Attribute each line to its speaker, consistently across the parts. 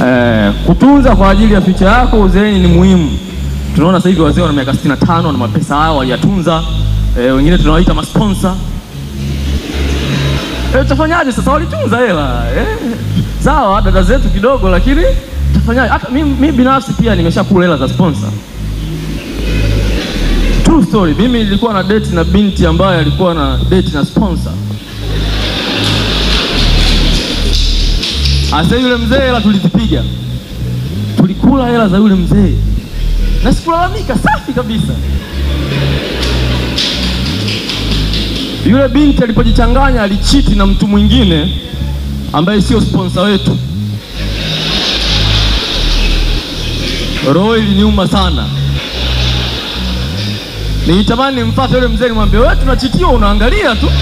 Speaker 1: Eh, kutunza kwa ajili ya future yako uzeeni ni muhimu. Tunaona sasa hivi wazee wana miaka 65 na mapesa yao waliyatunza. Eh, wengine tunawaita masponsa. Eh, utafanyaje sasa? Walitunza hela eh. Sawa, dada zetu kidogo, lakini utafanyaje? Hata mimi mimi binafsi pia nimeshakula hela za sponsor. True story. Mimi nilikuwa na date na binti ambaye alikuwa na date na sponsor. Asa yule mzee hela tulizipiga, tulikula hela za yule mzee na sikulalamika, safi kabisa. Yule binti alipojichanganya alichiti na mtu mwingine ambaye sio sponsor wetu. Roho iliniuma sana, nilitamani nimfuate yule mzee nimwambie, wewe tunachitiwa, unaangalia tu,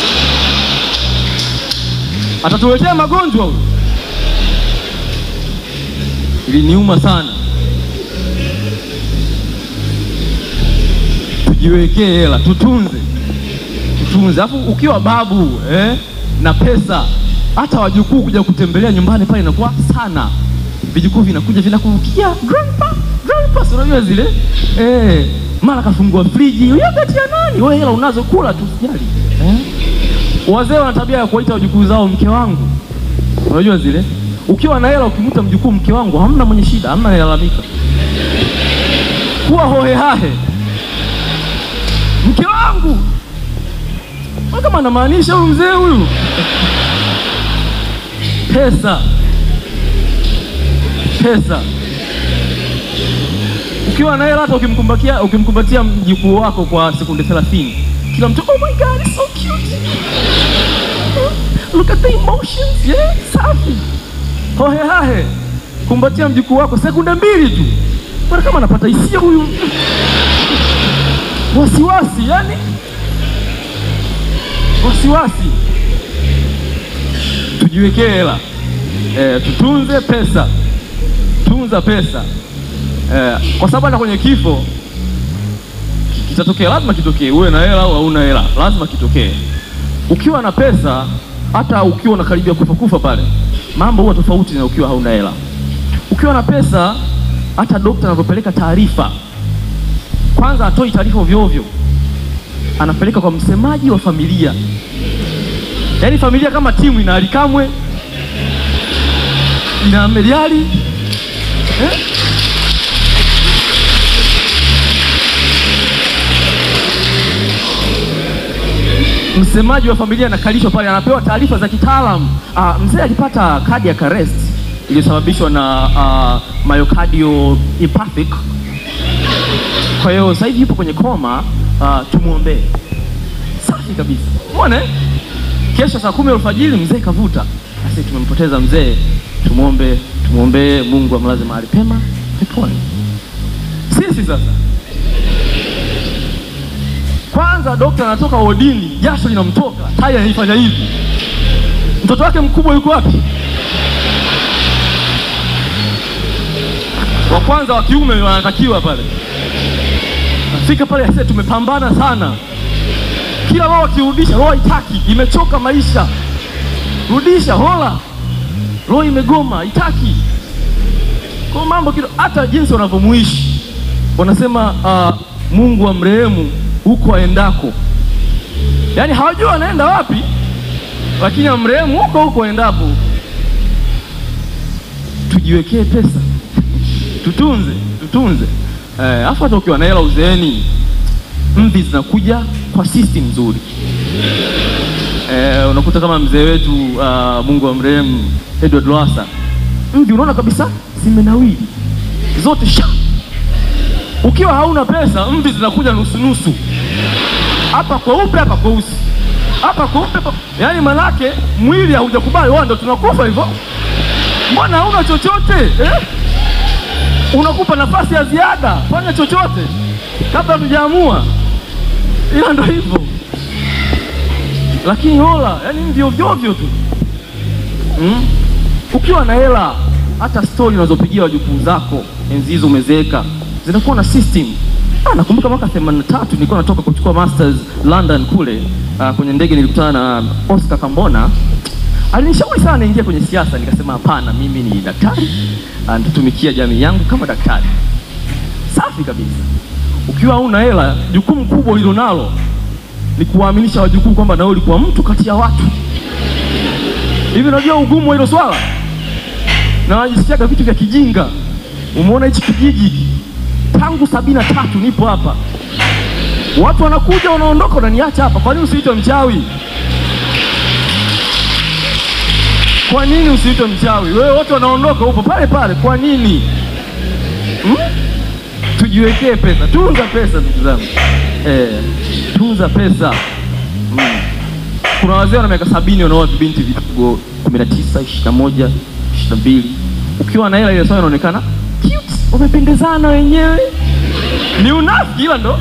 Speaker 1: atatuletea magonjwa huyu. Iliniuma sana. Tujiwekee hela, tutunze, tutunze. Alafu ukiwa babu eh, na pesa, hata wajukuu kuja kutembelea nyumbani pale inakuwa sana. Vijukuu vinakuja vinakurukia, grandpa, grandpa, si unajua zile eh, mara kafungua friji, yogurt ya nani? Wewe hela unazo, kula tu, sijali eh. Wazee wana tabia ya kuwaita wajukuu zao mke wangu, unajua zile ukiwa na hela ukimwita mjukuu mke wangu, hamna mwenye shida, hamna analalamika. Kuwa hohehahe, mke wangu, kama anamaanisha huyu mzee huyu. Pesa, pesa. Ukiwa na hela, hata ukimkumbatia ukimkumbatia mjukuu wako kwa sekunde 30, kila mtu oh my god, it's so cute, look at the emotions, yeah, safi hohehahe kumbatia mjukuu wako sekunde mbili tu, bwana, kama anapata hisia huyu, wasiwasi, yani wasiwasi. Tujiwekee hela e, tutunze pesa, tunza pesa e, kwa sababu hata kwenye kifo kitatokea, lazima kitokee, uwe na hela au hauna hela, lazima kitokee. Ukiwa na pesa, hata ukiwa unakaribia kufa kufa pale mambo huwa tofauti na ukiwa hauna hela. Ukiwa na pesa, hata dokta anapopeleka taarifa, kwanza atoi taarifa ovyo ovyo, anapeleka kwa msemaji wa familia. Yaani familia kama timu ina Alikamwe, ina Ameliali eh? Msemaji wa familia anakalishwa pale, anapewa taarifa za kitaalamu. Uh, mzee alipata cardiac arrest iliyosababishwa na uh, myocardial infarct. Kwa hiyo sasa hivi yupo kwenye koma uh, tumwombee. Safi kabisa, umeona. Kesho saa kumi alfajiri mzee kavuta, sasa tumempoteza mzee, tumwombe, tumwombee Mungu amlaze mahali pema peponi. Sisi sasa kwanza dokta anatoka wodini, jasho linamtoka, tai anaifanya hivi. Mtoto wake mkubwa yuko wapi? Wa kwanza wa kiume wanatakiwa pale, nafika pale ase, tumepambana sana, kila roho akirudisha, roho haitaki, imechoka maisha, rudisha hola, roho imegoma, haitaki kwa mambo kido, hata jinsi wanavyomuishi wanasema, uh, Mungu amrehemu huko aendako, yaani hawajua anaenda wapi, lakini amrehemu huko huko aendapo. Tujiwekee pesa, tutunze, tutunze. Alafu hata ukiwa na hela uzeeni, mvi zinakuja kwa system nzuri. Eh, unakuta kama mzee wetu uh, Mungu amrehemu Edward Lowassa, mvi unaona kabisa zimenawili zote sha ukiwa hauna pesa mvi zinakuja nusu nusu, hapa kweupe, hapa kweusi, hapa kweupe, yaani manake mwili haujakubali, wao ndio tunakufa hivyo. Mbona hauna chochote eh? Unakupa nafasi ya ziada, fanya chochote kabla hatujaamua, ila ndio hivyo. Lakini hola, yaani mvi ovyo ovyo tu mm? Ukiwa na hela, hata stori unazopigia wajukuu zako enzi hizo umezeeka zinakuwa na system. Ah, nakumbuka mwaka 83 nilikuwa natoka kuchukua masters London kule. Uh, kwenye ndege nilikutana na Oscar Kambona alinishauri sana niingie kwenye siasa, nikasema hapana, mimi ni daktari, ah, nitatumikia jamii yangu kama daktari. Safi kabisa. Ukiwa una hela, jukumu kubwa ulilonalo ni kuwaaminisha wajukuu kwamba nawe ulikuwa mtu kati ya watu. Hivi unajua ugumu wa hilo swala? Na wanajisikiaga vitu vya kijinga. Umeona hichi kijiji hiki? tangu sabini na tatu nipo hapa, watu wanakuja wanaondoka, unaniacha hapa. Kwa nini usiitwe mchawi? Kwa nini usiitwe mchawi? Wewe wote wanaondoka, upo pale pale, kwa nini hmm? Tujiwekee pesa, tunza pesa ndugu zangu eh, tunza pesa mm. Kuna wazee wana miaka sabini wanaoa vibinti vidogo kumi na tisa ishirini na moja ishirini na mbili ukiwa na hela ile sawa inaonekana cute, wamependezana wenyewe. Ni unafiki ila ndo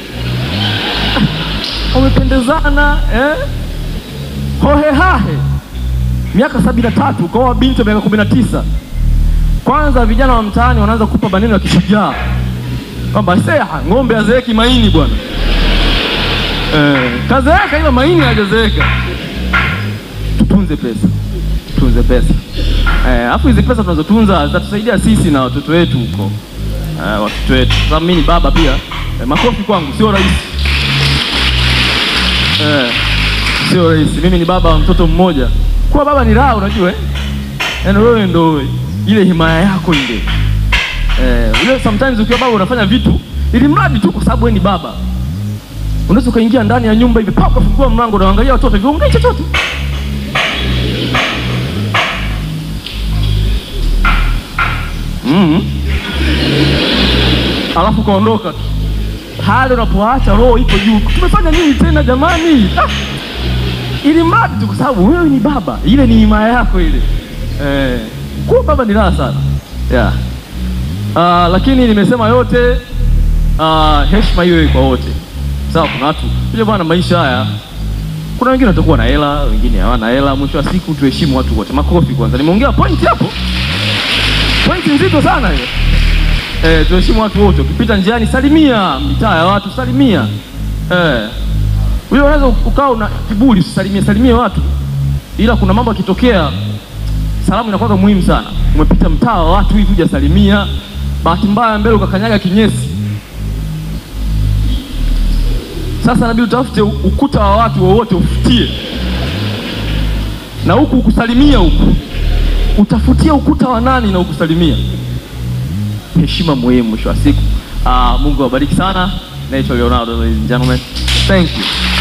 Speaker 1: wamependezana eh? Hohehahe miaka sabini na tatu ukaoa binti wa miaka kumi na tisa Kwanza vijana wa mtaani wanaanza kupa maneno ya kishujaa kwamba seha ng'ombe azeeki maini bwana eh, kazeeka ila maini hajazeeka. Tutunze pesa, tutunze pesa alafu hizi pesa tunazotunza zitatusaidia sisi na watoto wetu huko eh, watoto wetu. Sababu mimi ni baba pia eh, makofi kwangu, sio rahisi eh, sio rahisi. Mimi ni baba wa mtoto mmoja. Kuwa baba ni raha, unajua eh? Yaani wewe ndo ile himaya yako ile eh, ule sometimes ukiwa baba unafanya vitu ili mradi tu kwa sababu wewe ni baba. Unaweza ukaingia ndani ya nyumba hivi pa ukafungua mlango na uangalia watoto hivi, ongei chochote mm. Alafu kaondoka tu pale, unapoacha roho iko juu. Tumefanya nini tena jamani? Ah, ili mradi tu kwa sababu wewe ni baba, ile ni himaya yako ile eh, kuwa baba ni raha sana yeah. Uh, lakini nimesema yote uh, heshima iwe kwa wote sawa. Kuna watu ile bwana, maisha haya, kuna wengine watakuwa na hela, wengine hawana hela. Mwisho wa siku tuheshimu watu wote. Makofi kwanza, nimeongea point hapo, point nzito sana hiyo. Eh, tuheshimu watu wote. Ukipita njiani salimia, mitaa ya watu salimia. Eh, wewe unaweza ukawa una kiburi, usisalimie salimie watu, ila kuna mambo yakitokea, salamu inakuwa muhimu sana. Umepita mtaa wa watu hivi hujasalimia, bahati mbaya mbele ukakanyaga kinyesi sasa inabidi utafute ukuta wa watu wowote ufutie, na huku ukusalimia, huku utafutia ukuta wa nani na ukusalimia. Heshima muhimu mwisho wa siku. Uh, Mungu awabariki sana. Naitwa Leonardo, ladies and gentlemen, thank you.